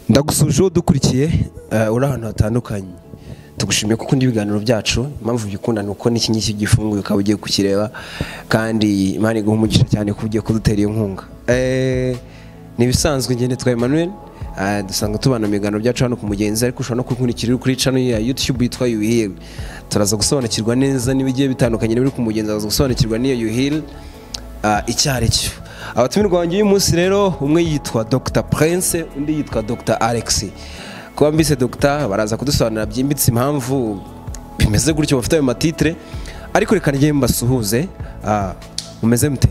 ndagusuje uwo dukurikiye uri ahantu hatandukanye tugushimiye kuko undi ibiganiro byacu impamvu byikunda ni uko n'iki ngiki gifunguye ukaba ugiye kukireba kandi imana iguha umugisha cyane ko ugiye kudutera iyo nkunga ni ibisanzwe ngende twa Emmanuel dusanga tubana mu biganiro byacu hano ku mugenzi ariko ushobora no kubikurikira kuri channel ya YouTube yitwa Yuhil turaza gusobanukirwa neza n'ibigiye bitandukanye biri ku mugenzi araza gusobanukirwa n'iyo Yuhil icyo ari cyo abatumirwa wanjye uyu munsi rero umwe yitwa Dr Prince undi yitwa Dr Alex kuba mbise Dr baraza kudusobanurira byimbitse impamvu bimeze gutyo bafite ayo matitire ariko reka njye mbasuhuze mumeze mute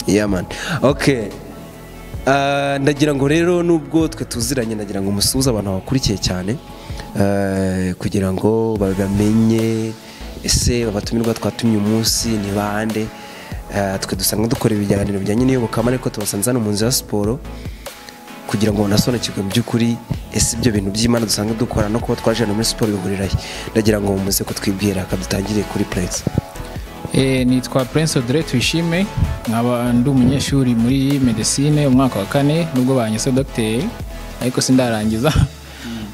yaman okay ndagira ngo rero nubwo twe tuziranye ndagira ngo umusuhuze abantu bakurikiye cyane kugira ngo bamenye ese abatumirwa twatumye umunsi ni bande twe dusanga dukora ibiganiro bijyanye n'iyobokamana ariko tubasanze hano mu nzu ya siporo kugira ngo banasobanukirwe mu by'ukuri ese ibyo bintu by'imana dusanga dukora no kuba twaje hano muri siporo bihurirayo ndagira ngo muze kutwibwira dutangire kuri purense nitwa Prince Audrey Tuyishime nkaba ndi umunyeshuri muri medecine umwaka wa kane nubwo banyise dogiteri ariko sindarangiza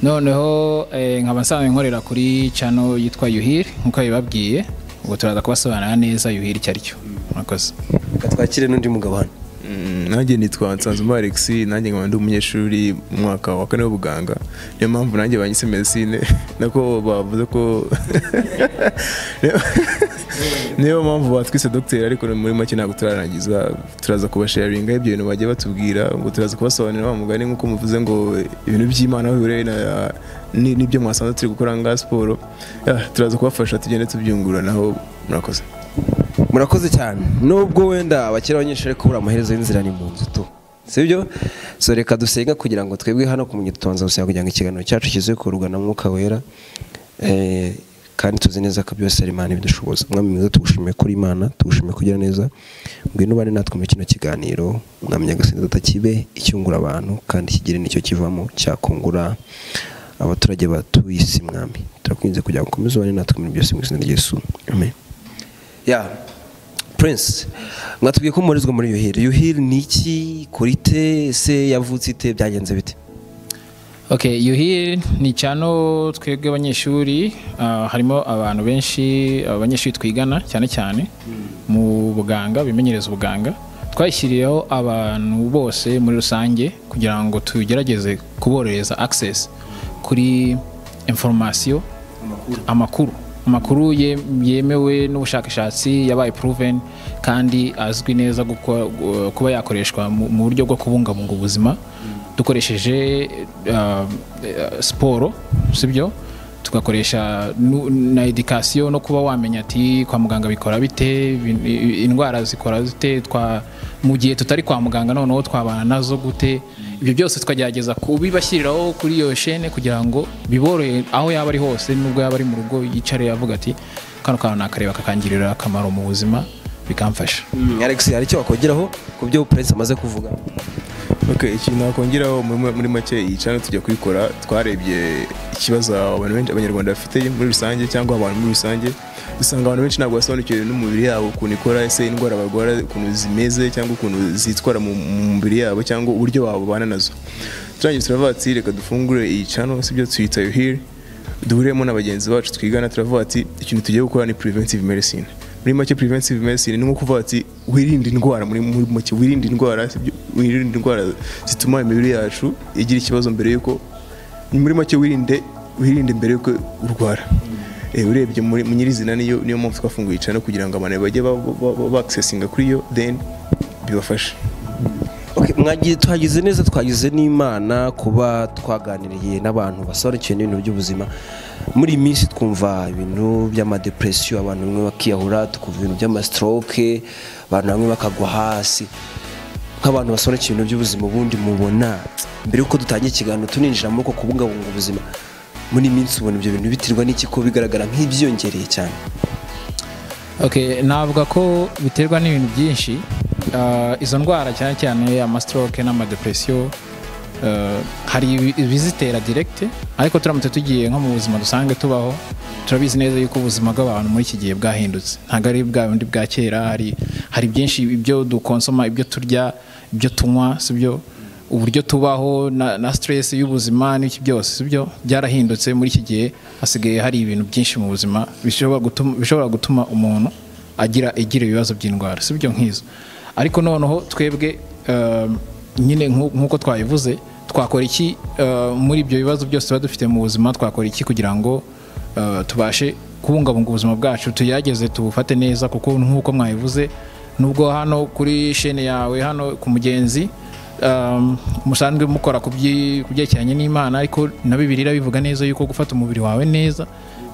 noneho nkaba nsanzwe nkorera kuri cano yitwa yuhiri nk'uko bibabwiye ubwo turaza kubasobanurira neza yuhiri icyo ari cyo murakoze reka twakire n'undi mugabo hano nanjye nitwa nsanzuma alex nanjye nkaba ndi umunyeshuri mu mwaka wa kane w'ubuganga niyo mpamvu nanjye banyise medecine nako bavuze ko niyo mpamvu batwise dogiteri ariko muri make ntabwo turarangiza turaza kubasharinga ibyo bintu bagiye batubwira ngo turaza kubasobanurira wa mugani nk'uko muvuze ngo ibintu by'imana aho bihuriye n'ibyo mwasanze turi gukora ngaha siporo turaza kubafasha tugende tubyunguranaho murakoze murakoze cyane nubwo wenda abakiri abanyeshuri kubura amaherezo y'inzira ni mu nzu tu sibyo so reka dusenga kugira ngo twebwe hano kumenya tubanza gusenga kugira ngo ikiganiro cyacu kize kurugana mwuka wera kandi tuzi neza ko byose ari imana ibidushoboza umwami mwiza tugushimiye kuri imana tugushimiye kugira neza ngwino ubane natwe muri kino kiganiro mwamenya agasinzi atakibe icyungura abantu kandi kigire nicyo kivamo cyakungura abaturage batuye isi mwami turakunze kugira ngo ukomeze ubane natwe muri byose mu izina ry'Yesu amen ya Prince mwatubwiye ko mubarizwa muri yuhiri yuhiri ni iki kurite ese yavutse ite byagenze bite ok yuhiri ni cyane twebwe abanyeshuri harimo abantu benshi abanyeshuri twigana cyane cyane mu buganga bimenyereza ubuganga twashyiriyeho abantu bose muri rusange kugira ngo tugerageze kuborohereza access kuri informasiyo amakuru amakuru yemewe n'ubushakashatsi yabaye puruveni kandi azwi neza kuba yakoreshwa mu buryo bwo kubungabunga ubuzima dukoresheje siporo sibyo tugakoresha na edikasiyo no kuba wamenya ati kwa muganga bikora bite indwara zikora zite mu gihe tutari kwa muganga noneho twabana nazo gute ibyo byose tukagerageza kubibashyiriraho kuri iyo shene kugira ngo biborohe aho yaba ari hose nubwo yaba ari mu rugo yicare avuga ati kano kantu nakareba kakangirira akamaro mu buzima bikamfasha alex hari icyo wakongeraho ku byo perezida amaze kuvuga ikintu wakongeraho muri make iyi cana tujya kubikora twarebye ikibazo abantu benshi abanyarwanda bafite muri rusange cyangwa abantu muri rusange dusanga abantu benshi ntabwo basobanukiwe n'umubiri yabo ukuntu ikora ese indwara barwara ukuntu zimeze cyangwa ukuntu zitwara mu mubiri yabo cyangwa uburyo babana nazo turangiye turavuga ati reka dufungure iyi cana sibyo tuyita yuhiri duhuriyemo na bagenzi bacu twigana turavuga ati ikintu tugiye gukora ni preventive medicine muri make preventive medicine ni nko kuvuga ati wirinde indwara muri make wirinde indwara wirinde indwara zituma imibiri yacu igira ikibazo mbere yuko muri make wirinde wirinde mbere yuko urwara urebye muri nyirizina niyo niyo mpamvu twafunguye cyane kugira ngo abantu bajye bakisesinga kuri yo then bibafashe twagize neza twagize n'imana kuba twaganiriye n'abantu basobanukiwe n'ibintu by'ubuzima muri iyi minsi twumva ibintu by'amadepresiyo abantu bamwe bakiyahura tukumva ibintu by'amasitoroke abantu bamwe bakagwa hasi nk'abantu basobanukiwe ibintu by'ubuzima ubundi mubona mbere y'uko dutangira ikiganiro tuninjira muri uko kubungabunga ubuzima muri iyi minsi ubona ibyo bintu biterwa n'iki ko bigaragara nk'ibyiyongereye cyane navuga ko biterwa n'ibintu byinshi izo ndwara cyane cyane amasitoroke n'amadepresiyo hari ibizitera diregite ariko turamutse tugiye nko mu buzima dusanzwe tubaho turabizi neza yuko ubuzima bw'abantu muri iki gihe bwahindutse ntabwo ari bwa bundi bwa kera hari byinshi ibyo dukonsoma ibyo turya ibyo tunywa si byo uburyo tubaho na, na stress y'ubuzima n'iki byose sibyo byarahindutse muri iki gihe hasigaye hari ibintu byinshi mu buzima bishobora gutuma, bishobora gutuma umuntu agira igira ibibazo by'indwara sibyo nk'izo ariko noneho twebwe um, nyine nku- nk'uko twabivuze twakora iki uh, muri ibyo bibazo byose tuba dufite mu buzima twakora iki kugira ngo uh, tubashe kubungabunga ubuzima bwacu tugerageze tubufate neza kuko nk'uko mwabivuze nubwo hano kuri shene yawe hano ku mugenzi um, musanzwe mukora ku byi- ku byerekeranye n'imana ariko na bibiliya bivuga neza yuko gufata umubiri wawe neza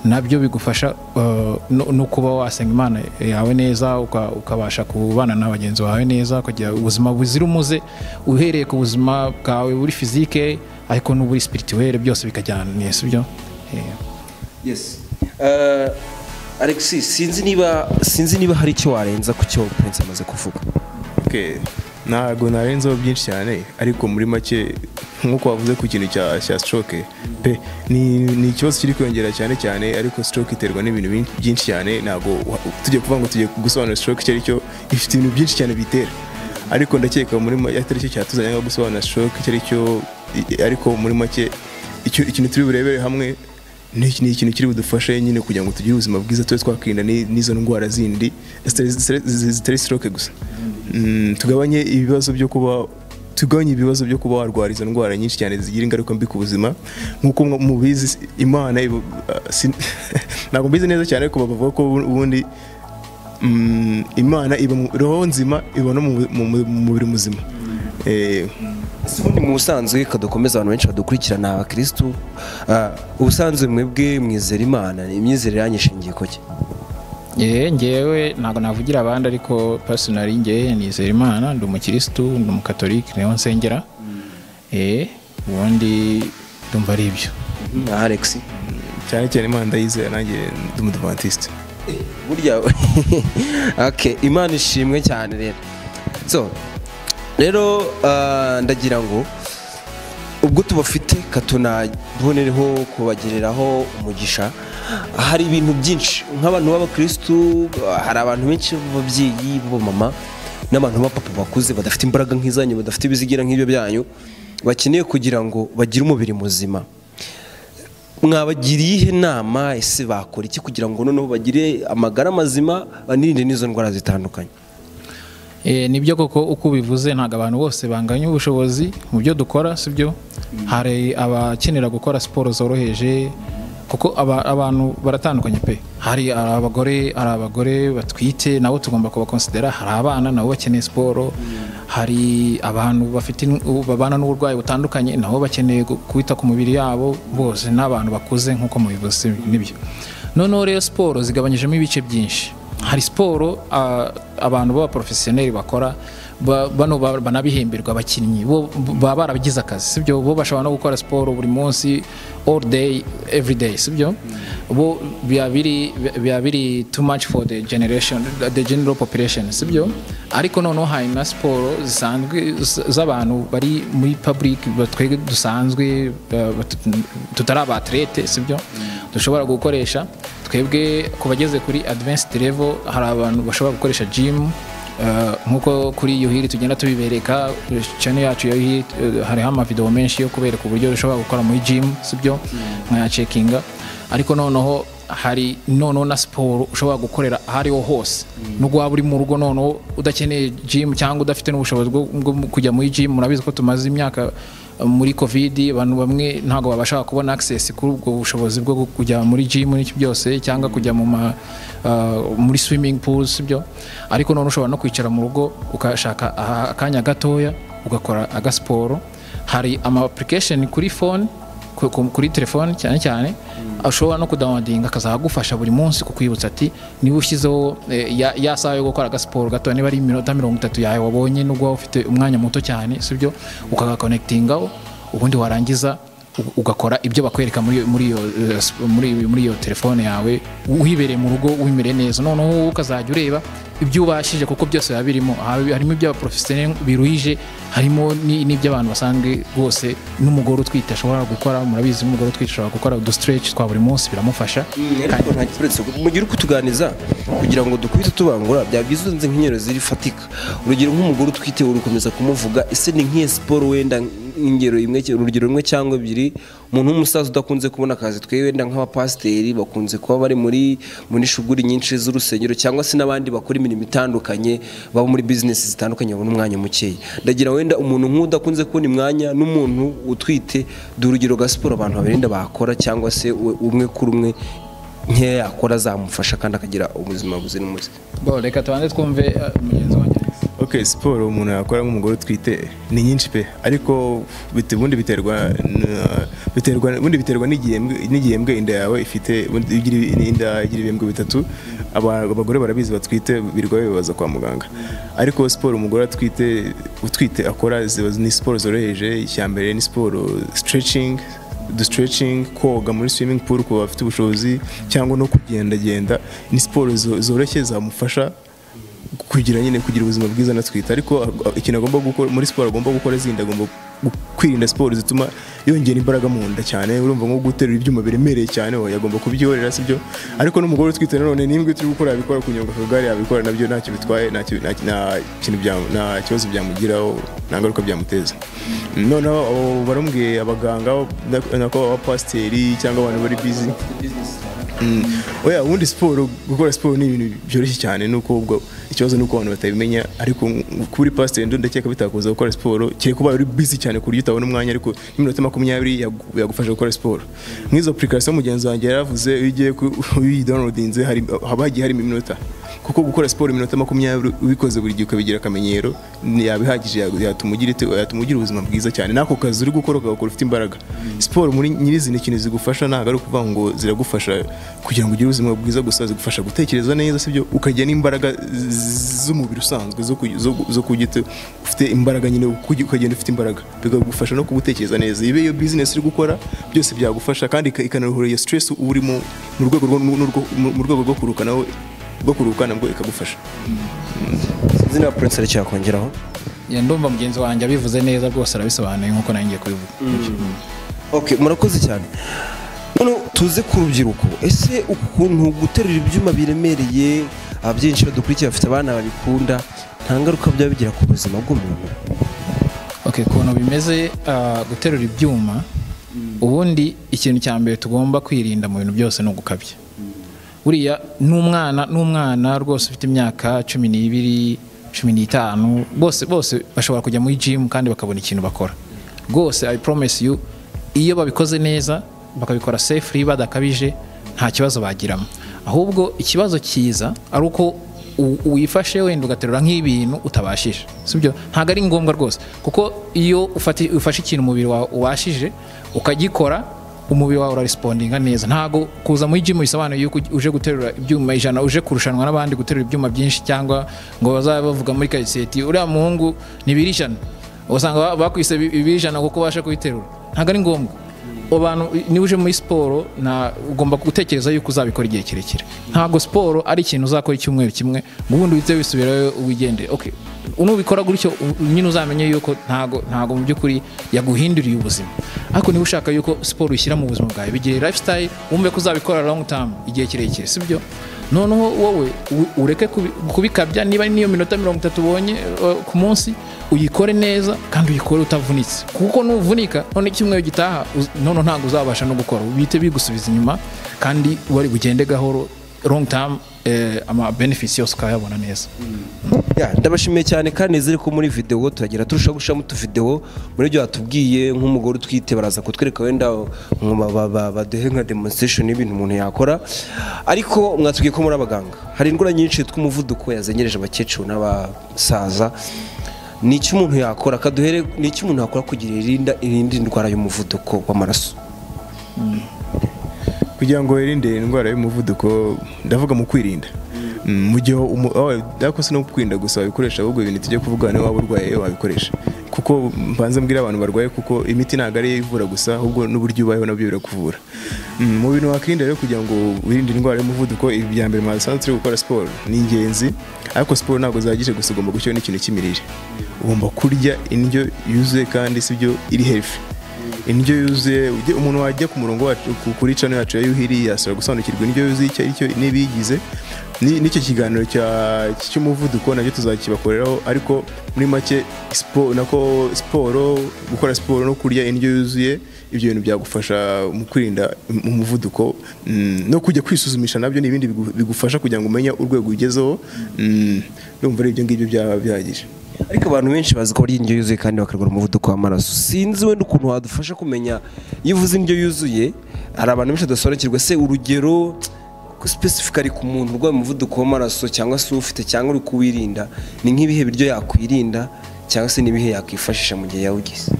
nabyo bigufasha uh, no, no kuba wasenga imana yawe neza uka- ukabasha kubana na bagenzi bawe neza kugira ubuzima buzira umuze uhereye ku buzima bwawe buri fizike ariko n'uburi spirituel byose bikajyana sibyo Eh, yes Eh, alexis sinzi niba sinzi niba hari icyo warenza ku cyo prince amaze kuvuga Okay. ntabwo narenzeho byinshi cyane ariko muri make nk'uko wavuze ku kintu cya cya stroke pe ni, ni ikibazo kiri kwiyongera cyane cyane ariko stroke iterwa n'ibintu bin- byinshi cyane ntabwo wa- tujye kuvuga ngo tujye gusobanura stroke icyo ari cyo ifite ibintu byinshi cyane bitera ariko ndakeka muri ma- atari cyo cyatuzanye nko gusobanura stroke icyo ari cyo i- ariko muri make icyo- ikintu turi burebere hamwe ni iki- ni ikintu kiri budufashe nyine kugira ngo tugire ubuzima bwiza tube twakirinda ni- n'izo ndwara zindi zitari- zitari zitari stroke gusa Mm, tugabanye ibibazo byo kuba tugabanye ibibazo byo kuba warwara izo ndwara nyinshi cyane zigira ingaruka mbi ku buzima nk'uko mwa- mubizi imana ibu- ah, sin- ntabwo mbizi neza cyane ariko bavuga ko ubundi mm, imana iba mu- roho nzima iba no mu mu- mu- mu mubiri muzima Eh, ubundi mu busanzwe kadukomeza abantu benshi badukurikirana abakirisitu eh, ubusanzwe mwebwe mwizera imana imyizere yanyu ishingiye ku ki Yewe ngewe ntabwo navugira abandi ariko personally ngewe nizera imana ndi umukirisitu ndi umukatolike niho nsengera eh ubundi ndumva ari ibyo nka alex cyane cyane imana ndayizera nanjye ndi umudivantiste burya okay imana ishimwe cyane rero so rero ah, ndagira ngo ubwo tubafite katunabonereho kubagiriraho umugisha hari ibintu byinshi nk'abantu b'abakirisitu ah, hari abantu benshi b'ababyeyi b'abamama n'abantu b'abapapa bakuze badafite imbaraga nk'izanyu badafite ibizigira nk'ibyo byanyu bakeneye kugira ngo bagire umubiri muzima mwabagiriye inama ese bakora iki kugira ngo noneho bagire amagara mazima banirinde n'izo ndwara zitandukanye Eh, nibyo koko uko ubivuze ntabwo abantu bose banganya ubushobozi mu byo dukora sibyo hari abakenera gukora siporo zoroheje kuko aba- abantu baratandukanye pe hari hari abagore hari abagore batwite nabo tugomba kubakonsidera hari abana nabo bakeneye siporo hari abantu bafite in- u- babana n'uburwayi butandukanye nabo bakeneye gu- kwita ku mibiri yabo bose n'abantu bakuze nk'uko mubivuze si- nibyo noneho rero siporo zigabanyijemo ibice byinshi hari siporo ah, abantu b'abaporofesiyoneri bakora ba- bano ba- banabihemberwa abakinnyi bo bo- baba barabigize akazi sibyo bo bashobora no gukora siporo buri munsi all day every day sibyo bo biba biri biba biri too much for the generation the general population sibyo ariko noneho hari na siporo zisanzwe z- z'abantu bari muri public batwe dusanzwe eh, batu- tutari abatlete sibyo dushobora gukoresha twebwe ku bageze kuri advanced level hari abantu bashobora gukoresha gym eh, nk'uko kuri yuhiri tugenda tubibereka channel yacu ya yuhiri eh, hariho amavideo menshi yo kubereka uburyo ushobora gukora muri gym sibyo nkayacekinga ariko noneho hari noneho na siporo ushobora gukorera aho ariho hose nubwo waba uri mu rugo noneho udakeneye gym cyangwa udafite n'ubushobozi bwo bwo kujya muri gym murabizi ko tumaze imyaka muri covid abantu bamwe ntabwo babasha kubona access kuri ubwo bushobozi bwo gu- kujya muri gym n'iki byose cyangwa kujya mu ma, uh, muri swimming pools sibyo ariko none ushobora no kwicara mu rugo ukashaka aha- akanya gatoya ugakora agasiporo hari ama application kuri phone ku- ku- kuri telefone cyane cyane ushobora no kudawadinga akazagufasha buri munsi kukwibutsa ati niba ushyizeho eh, ya- ya saha yo gukora agasiporo gato niba ari iminota mirongo itatu yawe wabonye nubwo waba ufite umwanya muto cyane sibyo ukagakonekitingaho ubundi warangiza u- ugakora ibyo bakwereka muri iyo- muri iyo eh, sp- muri muri iyo telefone yawe uhibereye mu rugo wimere neza noneho wowe ukazajya ureba ibyo ubashije kuko byose biba birimo Aha- harimo iby'abaporofesiyoneri biruhije harimo ni- n'iby'abantu basanzwe rwose n'umugore utwite ashobora gukora murabizi umugore utwite ashobora gukora udu stretch twa buri munsi biramufasha ariko nta kibazo mugire uko utuganiza kugira ngo dukubite tubangura byaba byiza utunze nk'inyerozi rifatika urugero nk'umugore utwite urukomeza kumuvuga ese ni nk'iyo siporo wenda ingero imwe urugero rumwe cyangwa ebyiri umuntu w'umusaza udakunze kubona akazi twe wenda nk'abapasiteri bakunze kuba bari muri muri shuguri nyinshi z'urusengero cyangwa se n'abandi bakora imirimo itandukanye baba muri bizinesi zitandukanye babona umwanya mukeya ndagira wenda umuntu nk'udakunze kubona imwanya n'umuntu utwite dore urugero rwa siporo abantu babiri wenda bakora cyangwa se we- umwe kuri umwe nkeya yakora azamufasha kandi akagira ubuzima buzira umuze bo reka tubanze twumve eh, mugenzi wanjye ok siporo umuntu yakora nk'umugore utwite ni nyinshi pe ariko bite- ubundi biterwa na- biterwa ubundi biterwa n'igihembwe n'igihembwe inda yawe ifite ubundi iyo ugira ibi- inda igira ibihembwe bitatu aba- abagore barabizi batwite birirwa bibaza kwa muganga ariko siporo umugore atwite utwite akora ziba ni siporo zoroheje icya mbere ni siporo stretching do stretching koga muri swimming pool ku bafite ubushobozi cyangwa no kugendagenda ni siporo zo- zoroshye zamufasha kugira nyine kugira ubuzima bwiza na twita ariko a- a- ikintu agomba gukora muri siporo agomba gukora zindi agomba gu- kwirinda siporo zituma yongera imbaraga mu nda cyane urumva nko guterura ibyuma biremereye cyane oya, agomba kubyihorera sibyo ariko n'umugore utwite nanone nimbwe turi gukora yabikora kunyonga akagare yabikora nabyo ntacyo bitwaye ntacyo- nta nta kintu bya- nta kibazo byamugiraho nta ngaruka byamuteza noneho abo barambwiye abaganga na- nako abapasiteri cyangwa abantu bari bizi Mm. oya ubundi siporo gukora siporo ni ibintu byoroshye cyane nuko ubwo ikibazo nuko abantu batabimenya ariko nk- kuri pasiteri ndo ndakeka bitakuza gukora siporo kereka ubaye uri busy cyane ku buryo utabona umwanya ariko n'iminota makumyabiri yagu- yagufasha gukora siporo nk'izo application mugenzi wanjye yaravuze iyo ugiye ku- uyidownloadinze hari haba hagiye harimo iminota kuko gukora siporo iminota makumyabiri ubikoze buri gihe ukabigira akamenyero ni- yaba ihagije ya- yatuma ugira ite- yatuma ugira ubuzima bwiza cyane n'ako kazi uri gukora ugakora ufite imbaraga siporo muri nyirizina ikintu zigufasha ntabwo ari ukuvuga ngo ziragufasha kugira ngo ugire ubuzima bwiza gusa zigufasha gutekereza neza sibyo ukagira n'imbaraga z- z'umubiri usanzwe zo ku- zo zo kujya ute- ufite imbaraga nyine ukujya- ukagenda ufite imbaraga bikagufasha no kugutekereza neza ibe iyo bizinesi uri gukora byose byagufasha kandi ika- ikanaruhura iyo stress uba urimo mu rwego rwo- n'urwo- mu- mu rwego rwo kuruhuka nawe rwo kuruhuka nabwo ikagufasha izina ya purenseri cyakongeraho Ya, ndumva mugenzi wanjye abivuze neza rwose arabisobanuye nk'uko nanjye kubivuga ok murakoze cyane noneho tuze ku rubyiruko ese ukuntu guterura ibyuma biremereye abyinshi badukurikira bafite abana babikunda nta ngaruka byaba bigira ku buzima bw'umuntu okay ukuntu bimeze ah, guterura ibyuma ubundi ikintu cya mbere tugomba kwirinda mu bintu byose ni ugukabya buriya n'umwana n'umwana rwose ufite imyaka cumi n'ibiri cumi n'itanu bose bose bashobora kujya muri jimu kandi bakabona ikintu bakora rwose i promise you iyo babikoze neza bakabikora safely badakabije nta kibazo bagiramo ahubwo ikibazo cyiza ari uko u- wifashe wenda ugaterura nk'ibintu utabashije sibyo ntabwo ari ngombwa rwose kuko iyo ufati- ufashe ikintu umubiri wawe ubashije ukagikora umubiri wawe urarespondinga neza ntabwo kuza muri jimu bisobanuye yuko uje guterura ibyuma ijana uje kurushanwa n'abandi guterura ibyuma byinshi cyangwa ngo bazabe bavuga muri kayiseti uriya muhungu ni ibiro ijana usanga ba- bakwise bi- ibiro ijana kuko ubasha kubiterura ntabwo ari ngombwa abantu niba uje muri siporo nta- ugomba gutekereza yuko uzabikora igihe kirekire ntabwo siporo ari ikintu uzakora icyumweru kimwe ngo ubundi uhite wisubirayo wigendere Okay, nubikora gutyo u- nyine uzamenye yuko ntago ntago mu by'ukuri yaguhinduriye ubuzima ariko niba ushaka yuko siporo ushyira mu buzima bwawe bigire lifestyle wumve ko uzabikora long term igihe kirekire sibyo noneho wowe u- ureke kubi- kubikabya niba niyo minota mirongo itatu ubonye eh, ku munsi uyikore neza kandi uyikore utavunitse kuko nuvunika none icyumweru gitaha uz- noneho ntabwo uzabasha no gukora bihite bigusubiza inyuma kandi wari bugende gahoro long term eh, ama benefits yose ukayabona neza Ya, ndabashimiye cyane kandi nizere ko muri videwo turagira turushaho gushiramo utuvidewo muri ibyo batubwiye nk'umugore utwite baraza kutwereka wenda ngo ba- ba- ba- baduhe nka demonstration y'ibintu umuntu yakora ariko mwatubwiye ko muri abaganga hari indwara nyinshi yitwa umuvuduko yazengereje abakecuru n'abasaza ni iki umuntu yakora kaduhere ni iki umuntu yakora kugira irinda irinde indwara y'umuvuduko w'amaraso kugira ngo wirinde indwara y'umuvuduko ndavuga mu kwirinda Mm, mu gihe umu- oh, dakoze no kwirinda gusa wabikoresha ahubwo ibintu tujya kuvugana niba waba urwaye wabikoresha kuko mbanza mbwira abantu barwaye kuko imiti ntabwo ariyo ivura gusa ahubwo n'uburyo ubayeho nabyo birakuvura Mm, mu bintu wakwirinda rero kugira ngo wirinde indwara y'umuvuduko ibi bya mbere mwasanzwe turi gukora siporo ni ingenzi ariko siporo ntabwo zahagije gusa ugomba gushyiraho n'ikintu cy'imirire ugomba kurya indyo yuzuye kandi sibyo iri hefi indyo yuzuye ujye- umuntu wajya ku murongo wacu ku- kuri cano yacu ya yuhiri yasaba gusobanukirwa indyo yuzuye icyo aricyo n'ibiyigize ni- n'icyo kiganiro cya- cy'umuvuduko nacyo tuzakibakoreraho ariko muri make siporo nako siporo gukora siporo no kurya indyo yuzuye ibyo bintu byagufasha mu kwirinda umuvuduko mm, no kujya kwisuzumisha nabyo ni ibindi bigu- bigufasha kugira ngo umenye urwego ugezeho mm, ndumva ari ibyo ngibyo byaba bihagije ariko abantu benshi bazi ko barya indyo yuzuye kandi bakarwara umuvuduko w'amaraso sinzi wenda ukuntu wadufasha kumenya iyo uvuze indyo yuzuye hari abantu benshi badasobanukirwa se urugero specifically ku muntu urwaye umuvuduko w'amaraso cyangwa se ufite cyangwa uri kuwirinda ni nk'ibihe biryo yakwirinda cyangwa se n'ibihe yakwifashisha mu gihe yawugize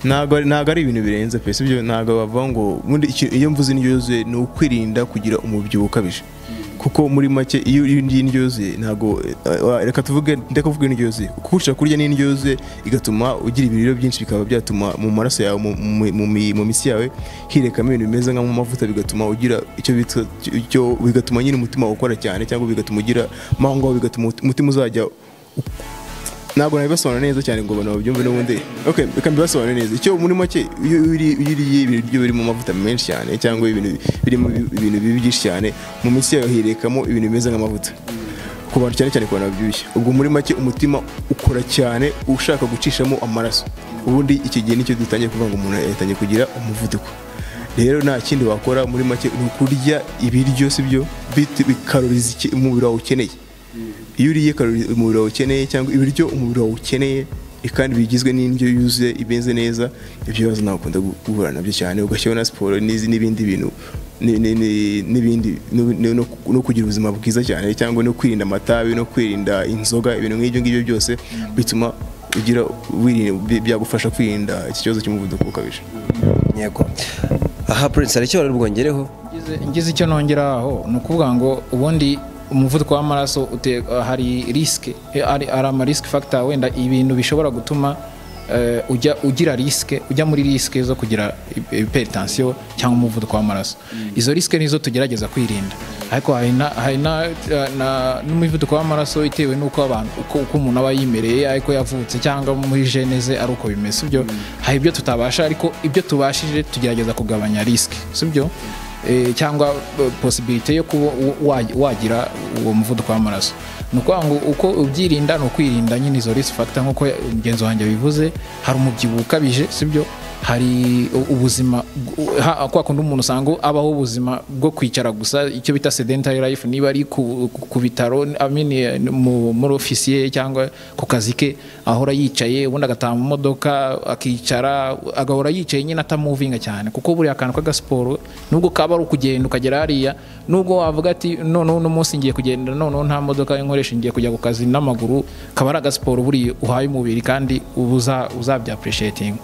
ntabwo ari- ntabwo ari ibintu birenze pe sibyo ntabwo bavuga ngo ubundi iki- iyo mvuze indyo yuzuye ni ukwirinda kugira umubyibuho ukabije kuko muri make iyo iyo uriye indyo yuzuye ntabwo eh, wa- reka tuvuge ndeka kuvuga indyo yuzuye kuko ushobora kurya n'indyo yuzuye igatuma ugira ibiriro byinshi bikaba byatuma mu maraso yawe mu- mu- mu mi- mu mitsi yawe hirekamo ibintu bimeze nk'amavuta bigatuma ugira icyo bita icyo bigatuma nyine umutima wawe ukora cyane cyangwa bigatuma ugira mango bigatuma umutima uzajya ntabwo nabibasobanura neza cyane ngo abantu babyumve n'ubundi okay reka mbibasobanure neza icyo muri make iyo uri- iyo uriye ibiryo birimo amavuta menshi cyane cyangwa ibintu birimo ibintu bibi byinshi cyane mu minsi yawe hirekamo ibintu bimeze nk'amavuta ku bantu cyane cyane ku bantu babyibushye ubwo muri make umutima ukora cyane ushaka gucishamo amaraso ubundi iki gihe nicyo dutangiye kuvuga ngo umuntu yatangiye kugira umuvuduko rero nta kindi wakora muri make ni ukurya ibiryo sibyo bit- bi- karori zike- umubiri wawe ukeneye iyo uriye karori umubiri wawe ukeneye cyangwa ibiryo umubiri wawe ukeneye eh, kandi bigizwe n'indyo yuzuye imeze neza ibyo bibazo ntabwo ukunda gu- guhura nabyo cyane ugashyiraho na siporo n'izi- n'ibindi bintu ni- ni- ni- n'ibindi no- no- no- no kugira ubuzima bwiza cyane cyangwa no kwirinda amatabi no kwirinda inzoga ibintu nk'ibyo ngibyo byose bituma ugira wirinda- bi- byagufasha kwirinda iki kibazo cy'umuvuduko ukabije yego aha prince hari icyo wari bwongereho Ngize- ngize icyo nongeraho ni ukuvuga ngo ubundi umuvuduko w'amaraso ute- hari risike hari hari ama risk factor wenda ibintu bishobora gutuma eh, ujya ugira risike ujya muri risike zo kugira hypertension cyangwa umuvuduko w'amaraso izo risike nizo tugerageza kwirinda ariko hari na- hari na- na- n'umuvuduko w'amaraso itewe n'uko abantu uko uko umuntu aba yimereye ariko yavutse cyangwa muri gene ze ari uko bimeze sibyo hari ibyo tutabasha ariko ibyo tubashije tugerageza kugabanya risike sibyo eh, cyangwa eh, possibility yo kuba wa- wa- wagira uwo muvuduko w'amaraso ni ukuvuga ngo uko ubyirinda ni ukwirinda nyine izo risk factor nk'uko mugenzi wanjye bivuze hari umubyibuho ukabije sibyo hari u- ubuzima bw- ha- kwa kundi umuntu usanga abaho ubuzima bwo kwicara gusa icyo bita sedentary life niba ari ku, ku- ku bitaro I mean, eh, mu- muri ofisi ye cyangwa ku kazi ke ahora yicaye ubundi agataha mu modoka akicara agahora yicaye nyine atamuvinga cyane kuko buriya akantu k'agasiporo nubwo kaba ari ukugenda ukagera hariya nubwo wavuga ati noneho uno munsi ngiye kugenda noneho nta modoka inkoresha ngiye kujya ku kazi n'amaguru kaba ari agasiporo buriya uhaye umubiri kandi uba uza- uzabya appreciating